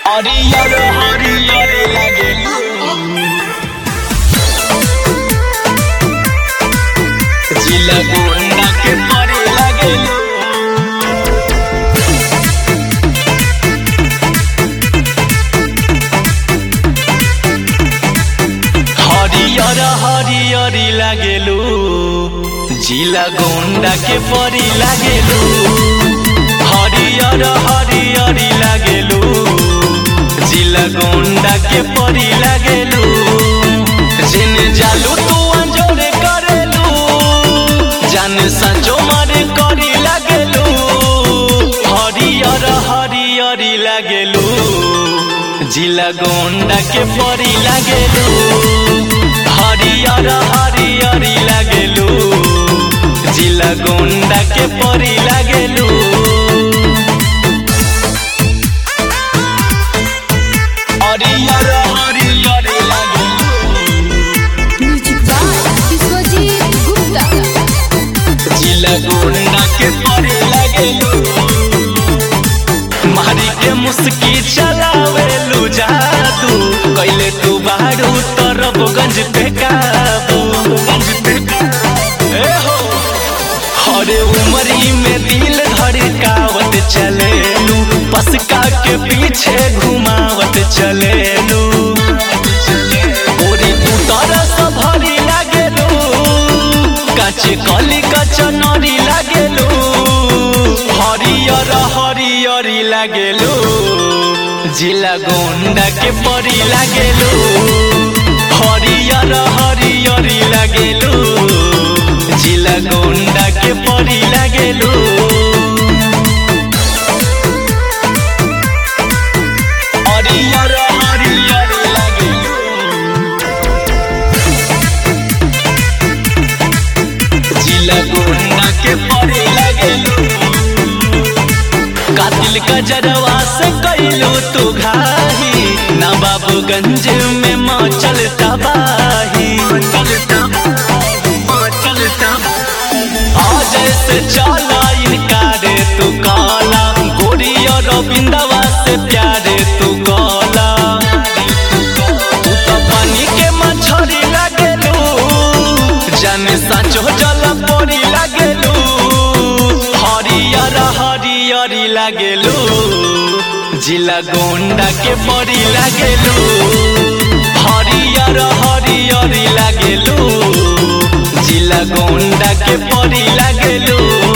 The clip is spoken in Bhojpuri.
हरियर हरियर लागेलू जिला गोंडा के परे लागेलू हरियर हरियरी लागेलू जिला गोंडा के परी लागेलू हरियर हरियरी लागेलू जिला गोंडा के परी लागेलू जेने जालू तू अंजोरे करेलू जाने सचो मारे करी लागेलू हरियर हरियरी लागेलू जिला गोंडा के परी लागेलू हरियर हरियरी लागेलू जिला गोंडा के परी लागेलू हरियर हरियरी लागेलू म्यूजिक बाय विश्वजीत गुप्ता जिला गोंडा के परे लागेलू मारी के मुस्की चलावेलू जादू कैले तू बारू तरबगंज पे काबू गंज पे काबू। ए हो हरे उमरी में दिल धड़कावत चलेलू पसका के पीछे घुमावत चलेलू गोरी उतर भरी लागेलू काचे कली कचनरी लागेलू हरियर हरियरी लागेलू जिला गोंडा के परी लागेलू हरियर हरियरी लागेलू जिला गोंडा के परी लागेलू हरियर हरियरी लागेलू जिला गोंडा के परे लागेलू कातिल गजरवा से कैलू तू घाही नवाबगंज में मचल तबाही आज से चला इनकारे तू काला गोरी और रविंदवा से प्यारे तू गला तू तो पानी के मछरी लागेलू जाने साचो जल परी लागेलू हरियर हरियरी लागेलू जिला गोंडा के परी लागेलू हरियर हरियरी लागेलू जिला गोंडा के परी लागेलू